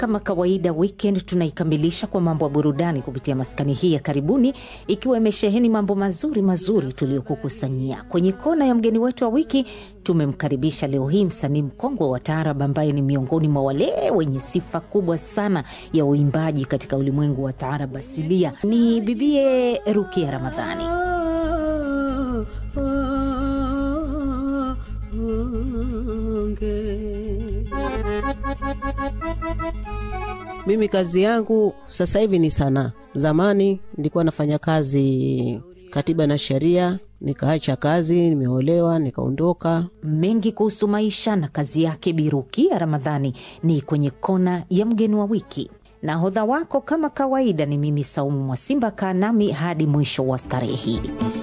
kama kawaida, weekend tunaikamilisha kwa mambo ya burudani kupitia maskani hii ya karibuni, ikiwa imesheheni mambo mazuri mazuri tuliyokukusanyia. Kwenye kona ya mgeni wetu wa wiki tumemkaribisha leo hii msanii mkongwe wa taarab ambaye ni miongoni mwa wale wenye sifa kubwa sana ya uimbaji katika ulimwengu wa taarab asilia. Ni bibie Rukia Ramadhani. Mimi kazi yangu sasa hivi ni sanaa. Zamani nilikuwa nafanya kazi katiba na sheria, nikaacha kazi, nimeolewa, nikaondoka. Mengi kuhusu maisha na kazi yake Birukia Ramadhani ni kwenye kona ya mgeni wa wiki. Nahodha wako kama kawaida ni mimi Saumu Mwasimba. Kaa nami hadi mwisho wa starehe hii.